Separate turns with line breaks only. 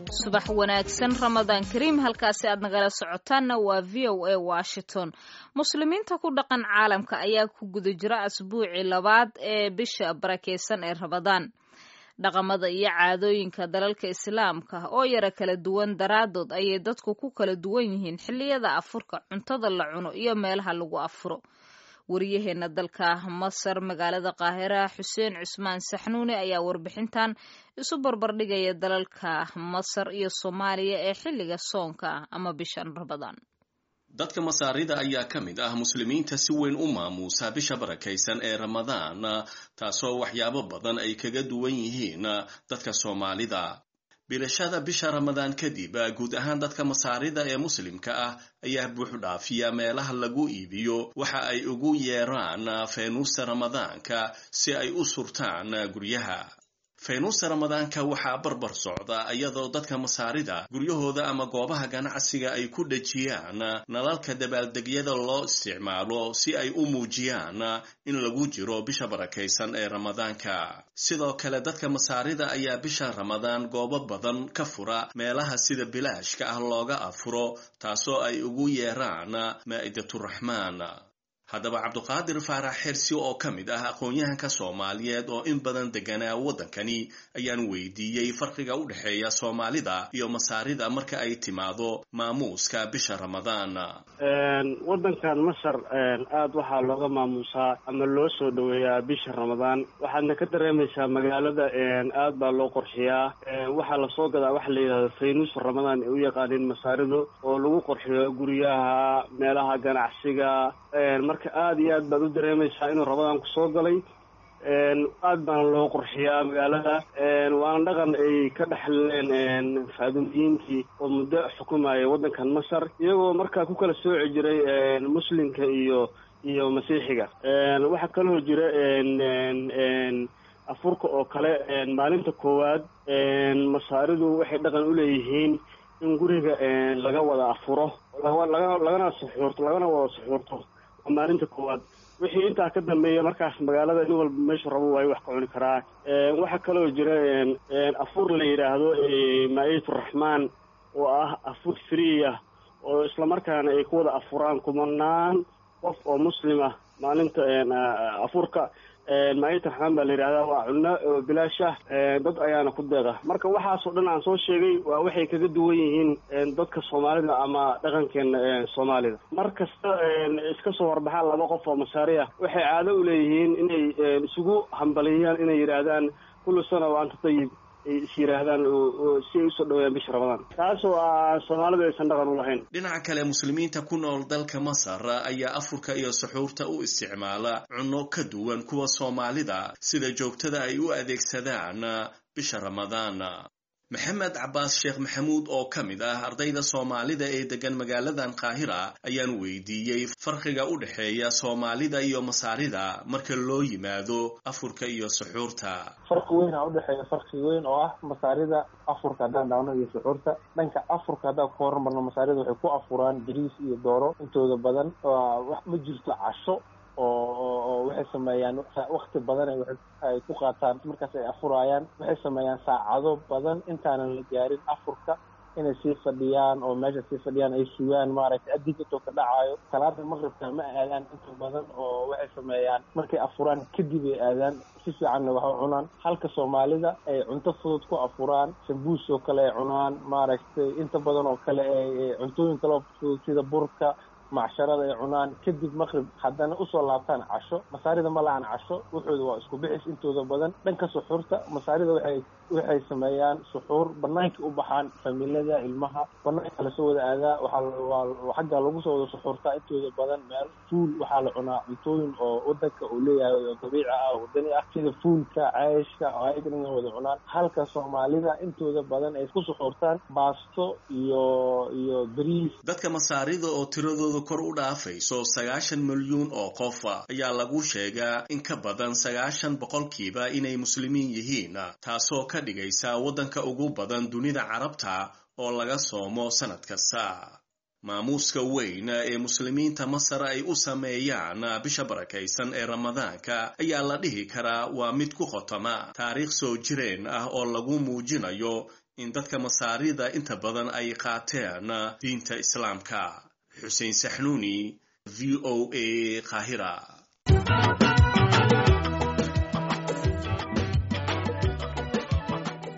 subax wanaagsan ramadaan kariim halkaasi aad nagala socotaanna waa v o a washington muslimiinta ku dhaqan caalamka ayaa ku guda jira asbuucii labaad ee bisha barakeysan ee ramadaan dhaqamada iyo caadooyinka dalalka islaamka oo yara kala duwan daraadood ayay dadku ku kala duwan yihiin xilliyada afurka cuntada la cuno iyo meelaha lagu afuro wariyaheena dalka masar magaalada qaahira xuseen cusmaan saxnuuni ayaa warbixintan isu barbardhigaya dalalka masar iyo soomaaliya ee xilliga soonka ama bishan ramadaan
dadka masaarida ayaa ka mid ah muslimiinta si weyn u maamuusa bisha barakaysan ee ramadaan taasoo waxyaabo badan ay kaga duwan yihiin dadka soomaalida bilashada bisha ramadaan kadib guud ahaan dadka masaarida ee muslimka ah ayaa buux dhaafiya meelaha lagu iibiyo waxa ay ugu yeeraan faynuusta ramadaanka si ay u surtaan guryaha faynuusta ramadaanka waxaa barbar socda iyadoo dadka masaarida guryahooda ama goobaha ganacsiga ay ku dhejiyaan nalalka dabaaldegyada loo isticmaalo si ay u muujiyaan in lagu jiro bisha barakaysan ee ramadaanka sidoo kale dadka masaarida ayaa bisha ramadaan goobo badan ka fura meelaha sida bilaashka ah looga afuro taasoo ay ugu yeeraan maa'idатuraxmaan haddaba cabduqaadir faarax xersi oo ka mid ah aqoon-yahanka soomaaliyeed oo in badan deganaa waddankani ayaan weydiiyey farqiga u dhexeeya soomaalida iyo masaarida marka ay timaado maamuuska bisha ramadaan
waddankan masar aada waxaa looga maamuusaa ama loo soo dhoweeyaa bisha ramadaan waxaadna ka dareemaysaa magaalada aad baa loo qorxiyaa waxaa lasoo gadaa waxa la yidhahdo faynuus ramadaan ay u yaqaaniin masaaridu oo lagu qorxiyo guryaha meelaha ganacsiga marka aada iyo aad baad u dareemaysaa inuu ramadaan ku soo galay aad baana loo qurxiyaa magaalada waana dhaqan ay ka dhexleen faadumiyiintii oo muddo xukumayay waddankan masar iyagoo markaa ku kala sooci jiray muslimka iyo iyo masiixiga waxaa kaloo jira afurka oo kale maalinta koowaad masaaridu waxay dhaqan u leeyihiin in guriga laga wada afuro laga lagana suxuurto lagana wada suxuurto maalinta koowaad wixii intaa ka dambeeya markaas magaalada nin walba meeshu rabo waayo wax ka cuni karaa waxaa kaloo jira afur la yidhaahdo maa'idaturaxmaan oo ah afur friya oo islamarkaana ay ku wada afuraan kumanaan qof oo muslim ah maalinta afurka maayita raxmaan baa la yidhahdaa waa cunno oo bilaash ah dad ayaana ku deeqa marka waxaasoo dhan aan soo sheegay waa waxay kaga duwan yihiin dadka soomaalida ama dhaqankeena soomaalida mar kasta iska soo horbaxaan laba qof oo masaari ah waxay caado u leeyihiin inay isugu hambaliyaan inay yidhaahdaan kullu sana wa anta tayib ay is yidhaahdaan si ay usoo dhaweeyaan bisha ramadaan taasoo ah soomaalida aysan dhaqan u lahayn
dhinaca kale muslimiinta ku nool dalka masar ayaa afurka iyo suxuurta u isticmaala cunno ka duwan kuwa soomaalida sida joogtada ay u adeegsadaan bisha ramadaan maxamed cabaas sheekh maxamuud oo ka mid ah ardayda soomaalida ee degan magaaladan qaahira ayaan weydiiyey farqiga u dhexeeya soomaalida iyo masaarida marka loo yimaado afurka iyo suxuurta
farqi weyn aa udhexeeya farqi weyn oo ah masaarida afurka haddaan dhacno iyo suxuurta dhanka afurka haddaan ku horumarno masaarida waxay ku afuraan bariis iyo dooro intooda badan wax ma jirto casho oo waxay sameeyaan wakti badan ay ku qaataan markaas ay afuraayaan waxay sameeyaan saacado badan intaanan la gaarin afurka inay sii fadhiyaan oo meesha sii fadhiyaan ay sugaan maaragtay adig intoo ka dhacaayo salaada maqribka ma aadaan inta badan oo waxay sameeyaan markay afuraan kadib ay aadaan si fiicanna wax u cunaan halka soomaalida ay cunto fudud ku afuraan sambuus oo kale ay cunaan maaragtay inta badan oo kale ay cuntooyin kaloo fudud sida burka macsharada ay cunaan kadib maqrib haddana usoo laabtaan casho masaarida ma lahan casho wuxooda waa isku bixis intooda badan dhanka suxuurta masaarida waxay waxay sameeyaan suxuur banaankai u baxaan familiyada ilmaha banaanka lasoo wada aadaa waxaa xagga lagu soo wada suxuurtaa intooda badan meel fuul waxaa la cunaa cuntooyin oo wadanka uu leeyahay oo dabiici ah oo wadani ah sida fuulka ceeshka ayagana wada cunaan halka soomaalida intooda badan ay ku suxuurtaan baasto iyo iyo bariis
dadka masaarida oo tiradooda kor u dhaafayso sagaashan milyuun oo qof ayaa lagu sheegaa in ka badan sagaashan boqolkiiba inay muslimiin yihiin taasoo ka dhigaysa waddanka ugu badan dunida carabta oo laga soomo sannad kasta maamuuska weyn ee muslimiinta masar ay u sameeyaan bisha barakaysan ee ramadaanka ayaa la dhihi karaa waa mid ku khotama taariikh soo jireen ah oo lagu muujinayo in dadka masaarida inta badan ay qaateen diinta islaamka xuseen saxnuuni v o a qaahira